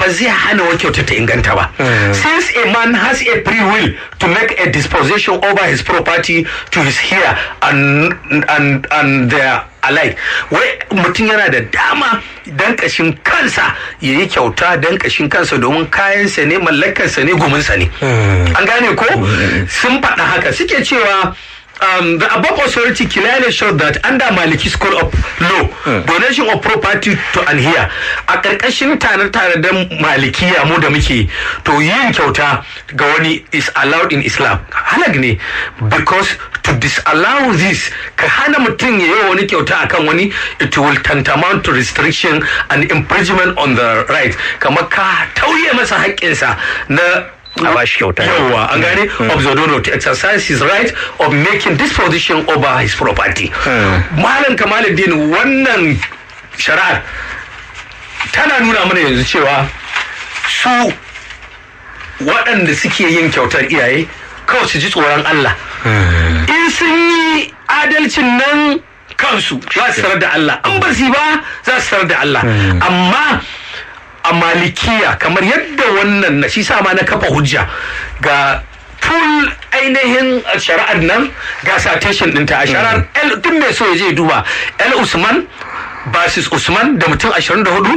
ba zai hana wa kyauta ta inganta ba since a man has a free will to make a disposition over his property to his heir and and and their alike wai mutum yana da dama dan kashin kansa ya yi kyauta dan kashin kansa domin kayansa ne mallakarsa ne guminsa ne an gane ko sun faɗa haka suke cewa um, the above authority clearly showed that under Maliki School of Law, donation of property to an here a ƙarƙashin tare-tare da malikiya mu da muke to yin kyauta ga wani is allowed in Islam. Halag ne because to disallow this ka hana mutum ya yi wani kyauta akan wani it will tantamount to restriction and imprisonment on the right kamar ka tauye masa haƙƙinsa na a ba shi kyauta yawa an gane of the donor to exercise his right of making disposition over his property malam kamaluddin wannan shari'ar tana nuna mana yanzu cewa su waɗanda suke yin kyautar iyaye kawai su ji tsoron Allah in sun yi adalcin nan kansu za su tarar da Allah an ba su ba za su tarar da Allah amma a malikiya kamar yadda wannan na shi ma na kafa hujja ga full ainihin shari'ar nan ga citation ɗinta a shari'ar el duk mai so ya je duba el usman basis usman da mutum 24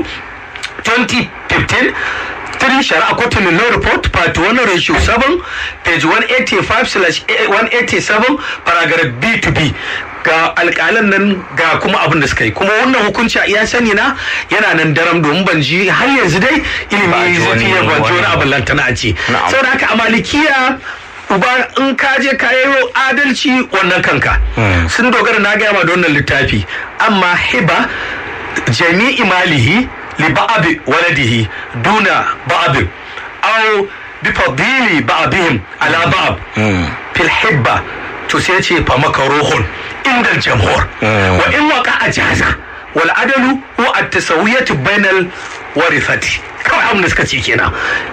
2015 three shari'a kotun law report part 1 ratio 7 page 185 slash 187 paragraph b to b ga alƙalan nan ga kuma abin da suka yi kuma wannan hukunci a iya sani na yana nan daram domin ban ji har yanzu dai ilimi zafi ya ban wani abin lantana a ce saboda haka a malikiya uba in ka je ka yi adalci wannan kanka sun dogara na gaya ma da wannan littafi amma hiba jami'i malihi li ba'abi waladihi duna ba'abin au bi fadili ba'abihim ala ba'ab fil hibba to sai ce fa makaruhun inda jamhur wa in waka a jaza wal adalu wa at tasawiyatu bainal warithati kawai abin da suka ce kenan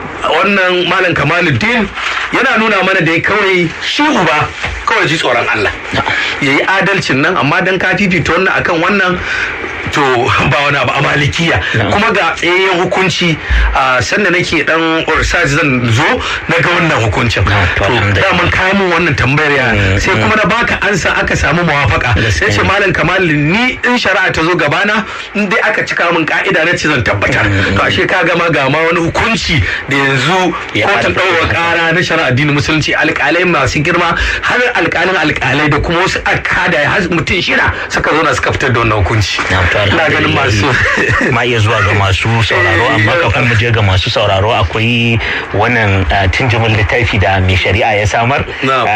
wannan malam kamaluddin yana nuna mana da kawai shi uba kawai ji tsoron Allah yayi adalcin nan amma dan ka fifita wannan akan wannan to ba wani abu a malikiya kuma ga tsayayyen hukunci a sanda nake dan research zan zo na ga wannan hukuncin to daman kayan mun wannan tambayar ya sai kuma na baka ansa aka samu mawafaka sai ce malam kamal ni in shari'a ta zo gabana in dai aka cika min ka'ida na ce zan tabbatar to ashe ka gama ga ma wani hukunci da yanzu kotun ɗaukar ƙara na shari'a addinin musulunci alƙalai masu girma har alƙalin alƙalai da kuma wasu akada har mutum shida suka zo na suka fitar da wannan hukunci ina ganin masu ma iya zuwa ga masu sauraro amma kafin mu je ga masu sauraro akwai wannan tunjumin littafi da mai shari'a ya samar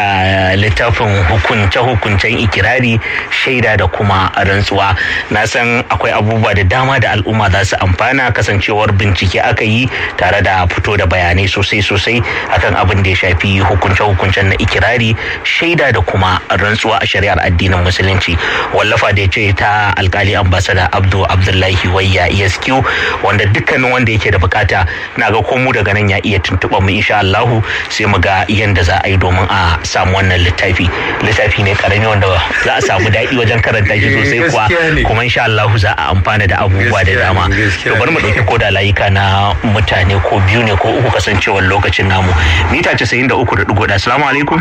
littafin hukunce hukuncen ikirari shaida da kuma rantsuwa na san akwai abubuwa da dama da al'umma za su amfana kasancewar bincike aka yi tare da fito da bayanai sosai sosai akan abin da ya shafi hukunce hukuncen na ikirari shaida da kuma rantsuwa a shari'ar addinin musulunci wallafa da ya ce ta alkali ambasada da abdu abdullahi wayya esq wanda dukkanin wanda yake da bukata na ga komu daga nan ya iya tuntuɓa mu insha Allahu sai mu ga yanda za a yi domin a samu wannan littafi littafi ne karami wanda za a samu daɗi wajen karanta shi sosai kuwa kuma insha Allahu za a amfana da abubuwa da dama to bari mu ɗauki koda layuka na mutane ko biyu ne ko uku kasancewar lokacin namu mita 93.1 assalamu alaikum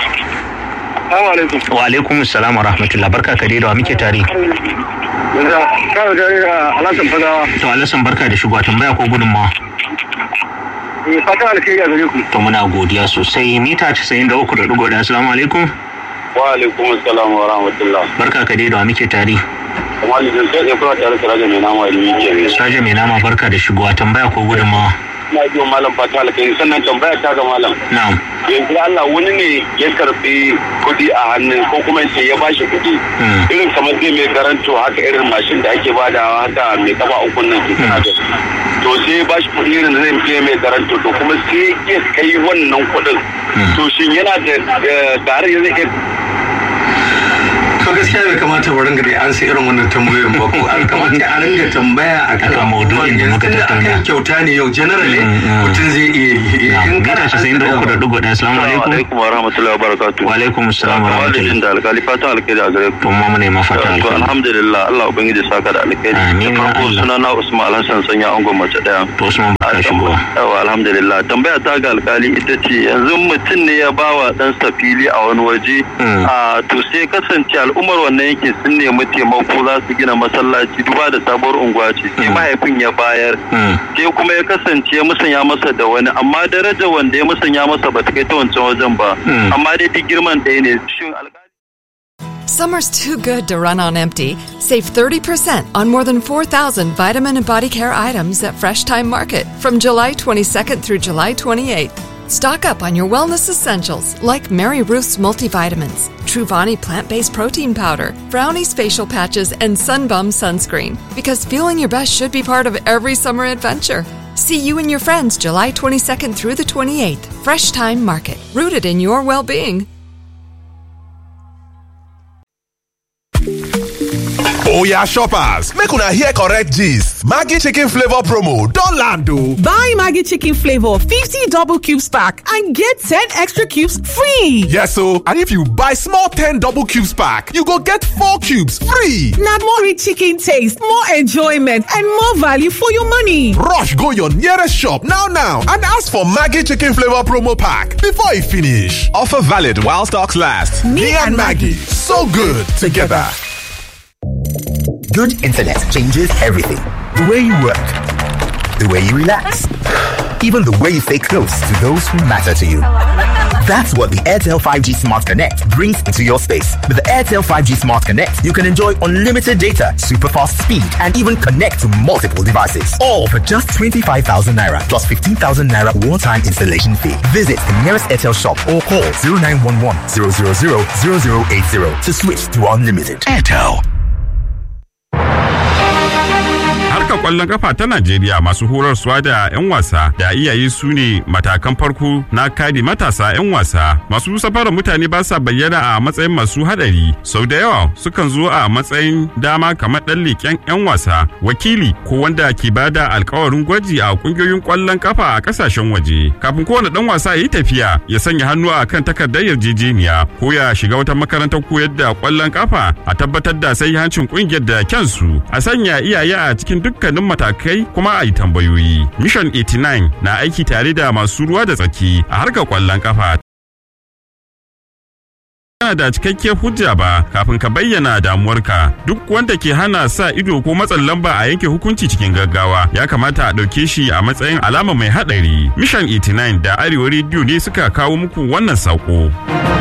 wa alaikum assalam wa rahmatullah barka ka da wa muke tare Kawo tare da Alhassan Fagawa. To Alhassan barka da shigowa tambaya ko gudunmawa. Fata alkhairi a gare ku. To muna godiya sosai mita 93.1 assalamu alaikum. Wa alaikum assalam wa rahmatullah. Barka ka da wa muke tare. Kamar da sai ne kuma tare da Raja mai nama da muke ne. Raja mai nama barka da shigowa tambaya ko gudunmawa. Na ji malam fata alkhairi sannan tambaya ta ga malam. Na'am. Yanzu Allah wani ne ya karbi kuɗi a hannun ko kuma sai ya bashi kuɗi. Irin kamar zai mai garanto haka irin mashin da ake badawa haka mai kafa uku nan ke kana da. To sai ya bashi kuɗi irin da zai fiye mai garanto to kuma sai ya kai wannan kuɗin. To shin yana da tare ya zai to gaskiya bai kamata mu ringa da an sai irin wannan tambayoyin ba ko an kamata a ringa tambaya a kan maudu'in da muka tattauna akan kyauta ne yau generally mutum zai iya yi in kana casa'in da uku da dugu ɗaya assalamu alaikum alaikum wa rahmatullahi wa barakatuh wa alaikum assalam wa rahmatullahi da alkali fatan alkhairi a gare ku to mu ne ma fata to alkhairi alhamdulillah Allah ubangiji saka da alkhairi Amin, da farko Allah. sunana Usman Alhassan sanya angon mace daya to Usman ka shigo. Yawa alhamdulillah tambaya ta ga alkali ita ce yanzu mutum ne ya bawa ɗansa fili a wani waje a to sai kasance al'ummar wannan yankin sun nemi taimako za su gina masallaci duba da sabuwar unguwa ce sai mahaifin ya bayar sai kuma ya kasance ya musanya masa da wani amma daraja wanda ya musanya masa ba ta kai ta wancan wajen ba amma dai duk girman ɗaya ne shin alkali Summer's too good to run on empty. Save 30% on more than 4,000 vitamin and body care items at Fresh Time Market from July 22nd through July 28th. Stock up on your wellness essentials like Mary Ruth's multivitamins, Truvani plant based protein powder, Brownie's facial patches, and Sunbum sunscreen. Because feeling your best should be part of every summer adventure. See you and your friends July 22nd through the 28th. Fresh Time Market, rooted in your well being. Oya shoppers, make una hear correct gist. Maggi chicken flavor promo don land o. Buy Maggi chicken flavor 50 double cubes pack and get 10 extra cubes free. Yes o, and if you buy small 10 double cubes pack, you go get 4 cubes free. Na more rich chicken taste, more enjoyment and more value for your money. Rush go your nearest shop now now and ask for Maggi chicken flavor promo pack before e finish. Offer valid while stocks last. Me and Maggi, so good together. Good internet changes everything. The way you work, the way you relax, even the way you stay close to those who matter to you. That's what the Airtel 5G Smart Connect brings into your space. With the Airtel 5G Smart Connect, you can enjoy unlimited data, super fast speed, and even connect to multiple devices. All for just 25,000 naira plus 15,000 naira one time installation fee. Visit the nearest Airtel shop or call 0911 000 0080 to switch to unlimited. Airtel. harkar kwallon kafa ta Najeriya masu horarsuwa da 'yan wasa da iyaye su ne matakan farko na kare matasa 'yan wasa. Masu safarar mutane ba sa bayyana a matsayin masu hadari. Sau da yawa sukan zo a matsayin dama kamar ɗan leƙen 'yan wasa, wakili ko wanda ke bada alkawarin gwaji a kungiyoyin kwallon kafa a ƙasashen waje. Kafin kowane ɗan wasa ya yi tafiya ya sanya hannu a kan takardar yarjejeniya ko ya shiga wata makarantar koyar da kwallon kafa a tabbatar da sai hancin kungiyar da kyansu a sanya iyaye a cikin dukkanin matakai kuma a yi tambayoyi. Mission 89 na aiki tare da masu ruwa da tsaki a harkar kwallon kafa. Kana da cikakkiyar hujja ba kafin ka bayyana damuwarka duk wanda ke hana sa ido ko matsin lamba a yanke hukunci cikin gaggawa ya kamata a ɗauke shi a matsayin alama mai haɗari. Mission 89 da Arewa Radio ne suka kawo muku wannan saƙo.